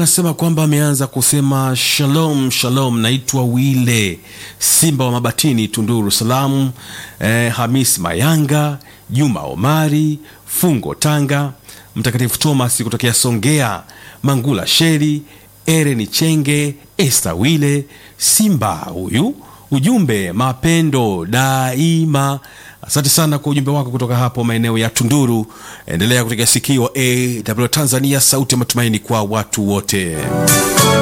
anasema kwamba ameanza kusema shalom shalom, naitwa Wile Simba wa Mabatini, Tunduru Salamu. Eh, Hamis Mayanga, Juma Omari, Fungo Tanga, Mtakatifu Thomas kutokea Songea, Mangula Sheri, Ereni Chenge, Esta Wile Simba huyu ujumbe mapendo daima. Asante sana kwa ujumbe wako kutoka hapo maeneo ya Tunduru. Endelea kutegea sikio AW Tanzania, sauti ya matumaini kwa watu wote.